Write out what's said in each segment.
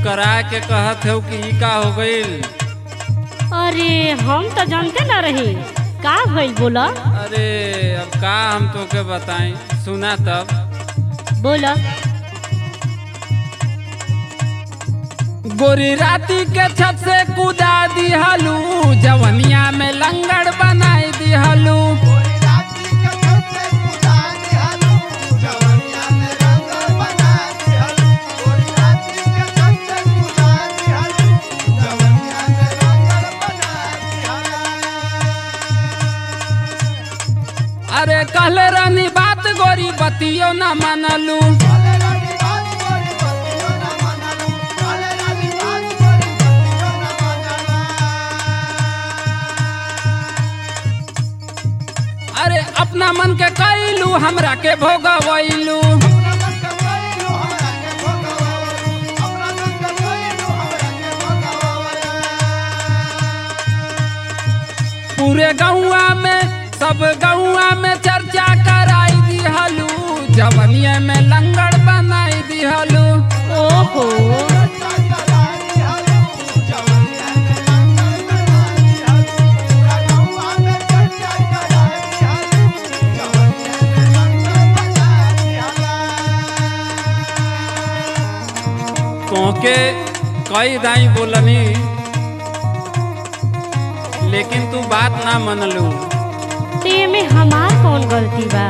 करा के कहत हो कि ई का हो गईल अरे हम तो जानते ना रही का भइल बोला अरे अब का हम तोके बताएं सुना तब बोला गोरी राती के छत से कूदा दिहलू जवनिया में लंगड़ बनाई दिहलू अरे कहले रानी बात गोरी बतियो न मानलू अरे अपना मन के कैलू हमरा के भोगवैलू पूरे गौआ में सब गौआ में चर्चा कराई दिहलू जवनिया में लंगड़ बनाई दिहलू ओहो तोके कई दाई बोलनी लेकिन तू बात ना मनलू ते में हमार कौन गलती बा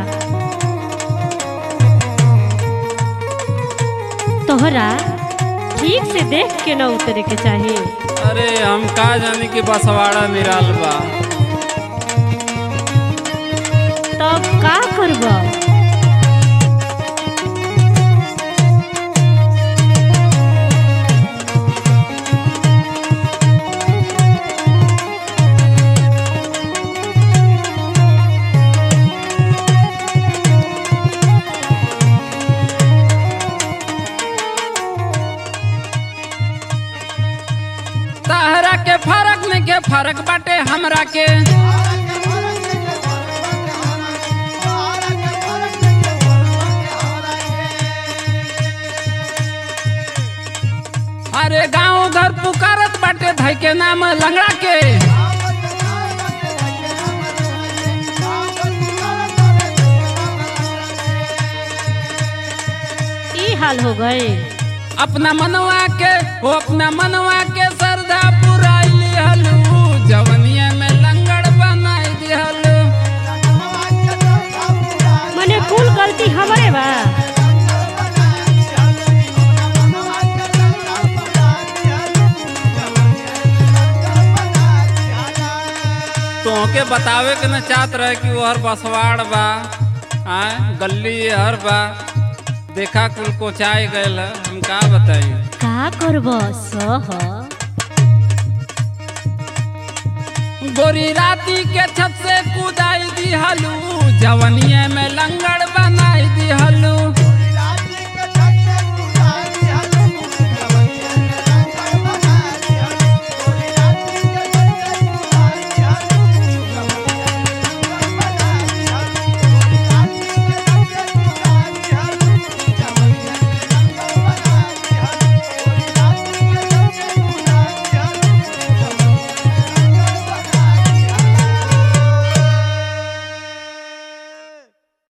तोहरा ठीक से देख के न उतरे के चाहिए अरे हम का जानी कि बसवाड़ा निराल बा तब का करब तहरा के फरक में के फरक बाटे हमरा के अरे गांव घर पुकारत बाटे धई के नाम लंगड़ा के ई हाल हो गए अपना मनवा के वो अपना मनवा के श्रद्धा पुराई लिहलू जवनिया में लंगड़ बनाई दिहलू मने कुल गलती हमरे बा तोहके बतावे के न चाहत रहे कि वो हर बसवाड़ बा आय गली हर बा देखा कुल कोचाई गयल है, हम का बताई का करब सह गोरी राती के छत से कूदाई दिहलू जवनिया में लंगड़ बनाई दिहलू